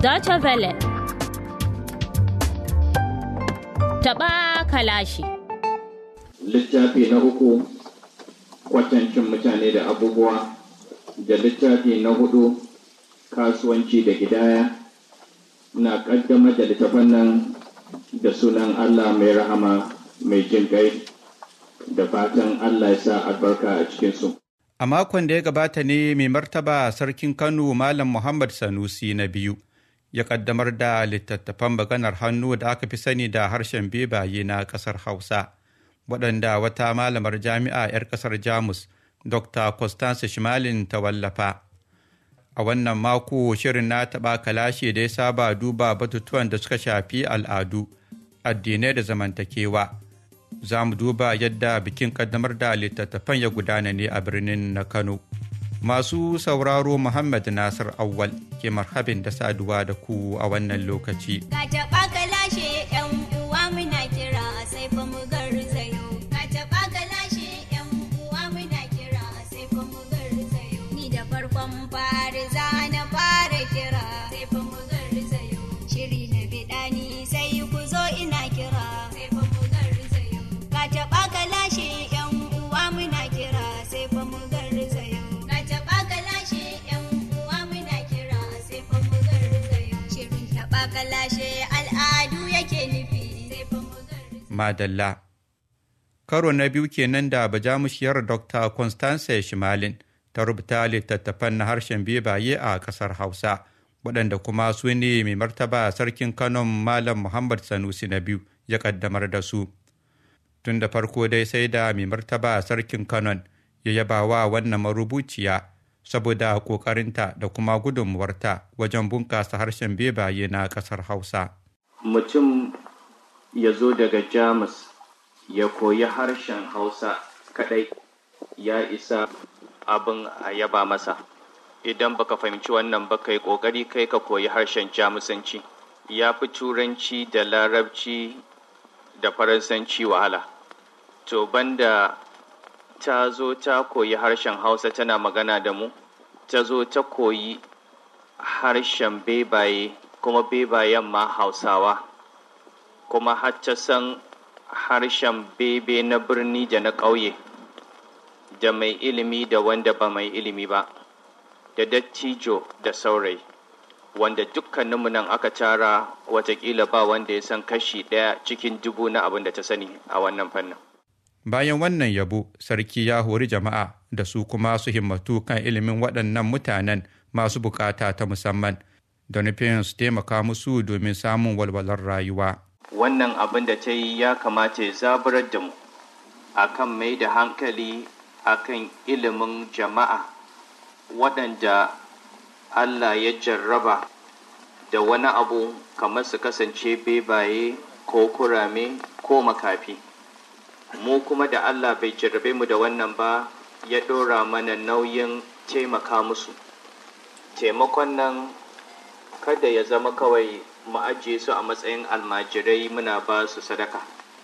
Deutsche Welle. Taɓa kalashi. Littafi na uku kwatancin mutane da abubuwa da littafi na hudu kasuwanci da gidaya na ƙaddamar da littafan nan da sunan Allah mai rahama mai jin kai da fatan Allah ya sa albarka a cikinsu. A makon da ya gabata ne mai martaba sarkin Kano Malam Muhammad Sanusi na biyu ya kaddamar da littattafan maganar hannu da aka fi sani da harshen bebaye na ƙasar Hausa, waɗanda wata malamar jami'a 'yar ƙasar Jamus, Dr. Constance Shimalin ta wallafa. A wannan mako shirin na taɓa kalashe da ya saba duba batutuwan da suka shafi al'adu, addinai da zamantakewa. za mu duba yadda bikin kaddamar da littattafan ya gudana ne a birnin na kano masu sauraro muhammad nasir awwal ke marhabin da saduwa da ku a wannan lokaci Ni da farkon fari za na fara kira sai fa mu garzayo shiri na biɗani sai ku zo ina kira sai fa mu garzayo ka taɓa ka lashe yan uwa muna kira sai fa mu garzayo ka taɓa ka lashe yan uwa muna kira sai fa mu garzayo shirin taɓa ka lashe al'adu yake nufi sai fa mu garzayo madalla karo na biyu kenan da bajamushiyar dr constance shimalin ta rubuta littattafan na harshen bebaye a ƙasar hausa waɗanda kuma su ne mai martaba sarkin kanon malam muhammad sanusi na biyu ya ƙaddamar da su tun da farko dai sai da mai martaba sarkin kanon ya yaba wa wannan marubuciya saboda ƙoƙarinta da kuma gudunmuwarta wajen bunƙasa harshen bebaye na ƙasar hausa Mutum ya zo daga Jamus ya koyi harshen Hausa kaɗai ya isa abin a yaba masa. Idan baka fahimci wannan ba kai ƙoƙari kai ka koyi harshen Jamusanci. Ya fi Turanci da Larabci da Faransanci wahala. To banda ta zo ta koyi harshen Hausa tana magana da mu, ta zo ta koyi harshen bebaye kuma bebayen ma Hausawa, kuma har ta san harshen bebe na birni da na ƙauye, da mai ilimi da wanda ba mai ilimi ba, da dattijo da saurayi. Wanda dukkaninmu nan aka tara watakila ba wanda ya san kashi ɗaya cikin dubu na abin da ta sani a wannan fannin. Bayan wannan yabo, sarki ya hori jama'a da su kuma su himmatu kan ilimin waɗannan mutanen masu bukata ta musamman, da nufin su taimaka musu domin samun walwalar rayuwa. Wannan abin da ta yi ya kamata ya zaburar da mu a kan mai da hankali a kan ilimin jama'a waɗanda Allah ya jarraba da wani abu kamar su kasance bebaye ko kurame ko makafi. mu kuma da Allah bai jarrabe mu da wannan ba ya ɗora mana nauyin taimaka musu taimakon nan kada ya zama kawai mu ajiye su a matsayin almajirai muna ba su sadaka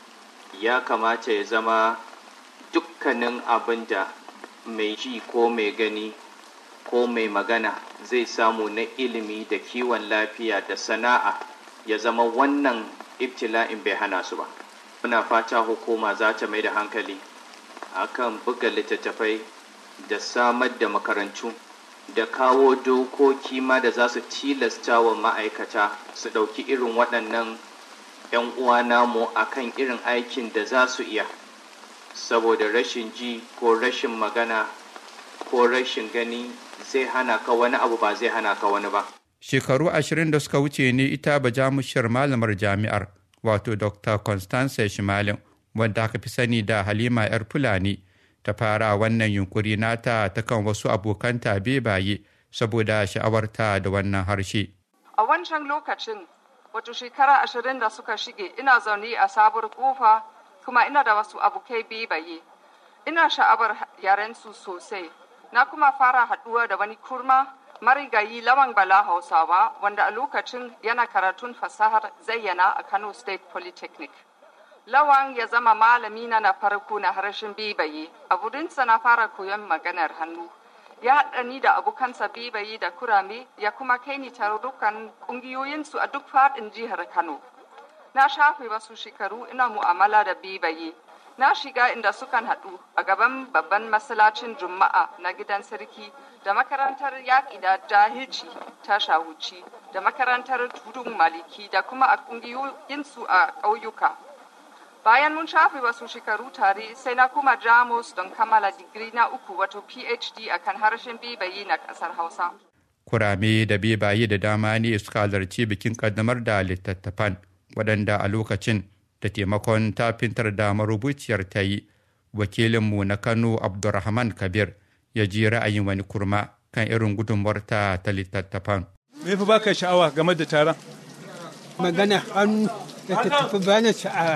ya kamata ya zama dukkanin abin da mai ji ko mai gani ko mai magana zai samu na ilimi da kiwon lafiya da sana'a ya zama wannan ibtila'in bai hana su ba muna fata hukuma za ta mai da hankali akan buga littattafai da samar da makarantu da kawo dokoki ma da za su tilasta wa ma'aikata su ɗauki irin waɗannan 'yan uwa namu akan irin aikin da za su iya saboda rashin ji ko rashin magana ko rashin gani zai hana ka wani abu ba zai hana ka wani ba Shekaru ashirin da suka wuce ne ita bajamushiyar malamar jami'ar wato Dr. Constance Shimalin wanda aka fi sani da Halima 'yar Fulani ta fara wannan yunkuri nata ta kan wasu abokanta bebaye saboda sha'awarta da wannan harshe. A wancan lokacin, wato shekara ashirin da suka shige ina zaune a sabuwar kofa kuma ina da wasu abokai bebaye. Ina sha'awar yarensu sosai. Na kuma fara haɗuwa da wani kurma marigayi lawan bala hausawa wanda a lokacin yana karatun fasahar zayyana a Kano State Polytechnic. Lawan ya zama malami na na farko na harshen bebaye, a wurinsa na fara koyon maganar hannu. ya haɗa ni da abokansa bebaye da kurame ya kuma kai ni tarurrukan ƙungiyoyinsu a duk faɗin jihar Kano. Na shafe wasu shekaru ina mu'amala da bebaye. Na shiga inda sukan haɗu a gaban babban masallacin Juma'a na gidan sarki da makarantar yaƙi da jahilci ta shawuci da makarantar tudun maliki da kuma a ƙungiyoyinsu a ƙauyuka. Bayan mun shafe wasu shekaru tare sai na kuma Jamus don kammala digiri na uku wato PhD a kan harshen bebaye na ƙasar Hausa. kurame da bebaye da dama ne suka halarci bikin kaddamar da littattafan waɗanda a lokacin da taimakon tafintar da marubuciyar ta yi wakilinmu na kano abdurrahman kabir ya ji ra'ayin wani kurma kan irin gudunmuwarta ta littattafan Me fi baka sha'awa game da taron? magana hannu da ta tafi bani sha'awa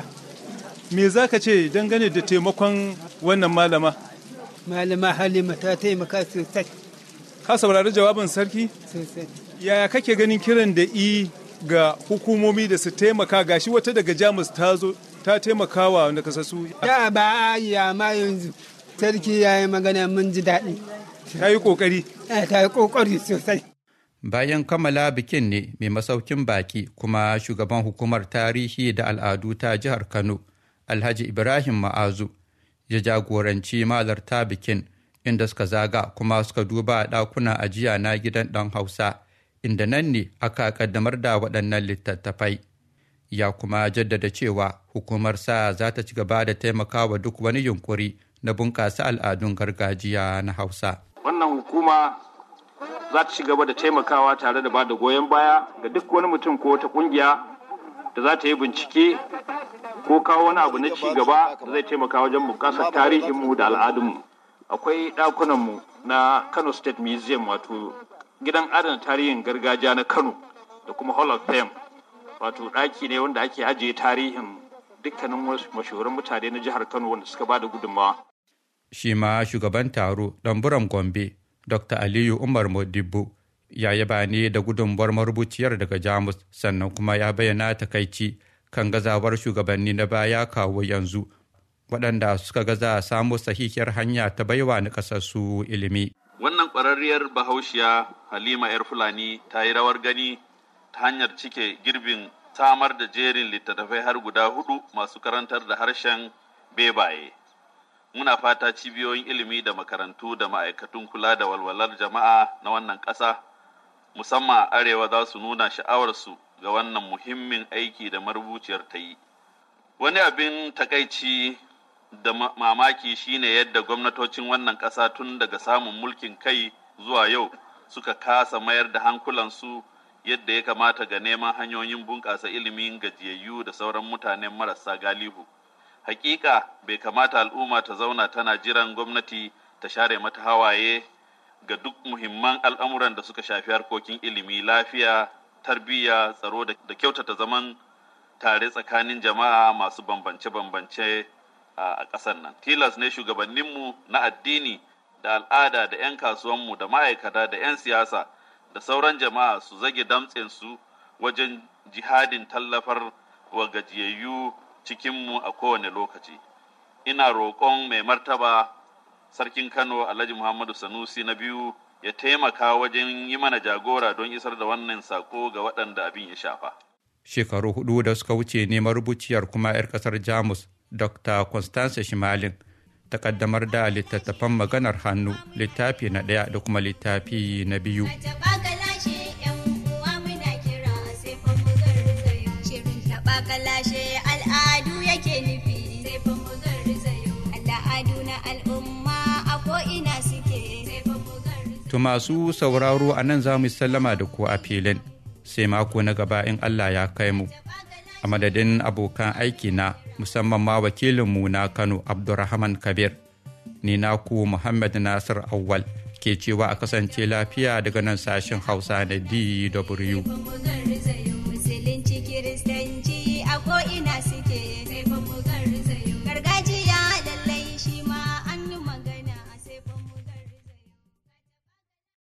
Me za ka ce dangane da taimakon wannan malama? malama halima ta taimaka sosai Ka saurari jawabin sarki? sosai Yaya kake ganin kiran da i ga hukumomi da su taimaka gashi wata daga Jamus ta zo ta taimaka wa nakasassu da ba a yi amma yanzu sarki ya yi magana mun ji daɗi ta yi kokari. Eh, ta yi ƙoƙari sosai bayan kammala bikin ne mai masaukin baki kuma shugaban hukumar tarihi da al'adu ta jihar kano alhaji ibrahim ma'azu ya jagoranci malarta bikin inda suka zaga kuma suka duba ɗakuna ajiya na gidan ɗan hausa inda nan ne aka kaddamar da waɗannan littattafai ya kuma jaddada cewa hukumar sa za ta ci gaba da taimakawa duk wani yunkuri na bunƙasa al'adun gargajiya na hausa wannan hukuma za ta ci gaba da taimakawa tare da ba da goyon baya ga duk wani mutum ko wata kungiya da za ta yi bincike ko kawo wani abu na ci gaba da zai taimaka wajen bunƙasar tarihinmu da al'adunmu akwai ɗakunanmu na kano state museum wato gidan adana tarihin gargajiya na kano da kuma hall of fame wato ɗaki ne wanda ake ajiye tarihin dukkanin wasu mashahuran mutane na jihar kano wanda suka ba da gudunmawa shi ma shugaban taro ɗanburan gombe dr aliyu umar modibo ya yaba ne da gudunmuwar marubuciyar daga jamus sannan kuma ya bayyana takaici kan gazawar shugabanni na baya kawo yanzu waɗanda suka gaza samu sahihiyar hanya ta baiwa na ƙasarsu ilimi Wannan ƙwararriyar bahaushiya Halima 'yar Fulani ta yi rawar gani ta hanyar cike girbin samar da jerin littattafai har guda hudu masu karantar da harshen bebaye. Muna fata cibiyoyin ilimi da makarantu da ma'aikatun kula da walwalar jama'a na wannan ƙasa, musamman a arewa za su nuna sha'awarsu ga wannan muhimmin aiki da marubuciyar ta yi. Wani abin takaici da mamaki shine yadda gwamnatocin wannan ƙasa tun daga samun mulkin kai zuwa yau suka kasa mayar da hankulansu yadda ya kamata ga neman hanyoyin bunƙasa ilimin gajiyayyu da sauran mutanen marasa galihu. Hakika bai kamata al'umma ta zauna tana jiran gwamnati ta share mata hawaye ga duk muhimman al'amuran da suka shafi harkokin ilimi lafiya, tarbiyya, tsaro da kyautata zaman tare tsakanin jama'a masu bambance-bambance a ƙasar nan. Tilas ne shugabanninmu na addini da al'ada da 'yan kasuwanmu da ma'aikata da 'yan siyasa da sauran jama'a su zage damtsensu wajen jihadin tallafar wa gajiyayyu cikinmu a kowane lokaci. Ina roƙon mai martaba Sarkin Kano Alhaji Muhammadu Sanusi na biyu ya taimaka wajen yi mana jagora don isar da wannan sako ga waɗanda abin ya shafa. shekaru hudu da suka wuce ne marubuciyar kuma 'yar kasar jamus dr constance shimalin ta kaddamar da littattafan maganar hannu littafi na ɗaya da kuma littafi na biyu Taɓa kalashe ‘yan uwa muna kira sai fa mu garzayo. Shirin taɓa kalashe al'adu yake nufi sai fa mu garzayo. Al'adu na al'umma a ko'ina suke sai fa mu garzayo. to masu sauraro a nan za mu yi sallama da ku a filin sai mako na gaba in allah ya kai mu a madadin abokan aiki na musamman ma wakilinmu na kano abdurrahman kabir ni naku muhammad nasir awwal ke cewa a kasance lafiya daga nan sashen hausa na dw Mu garzayo.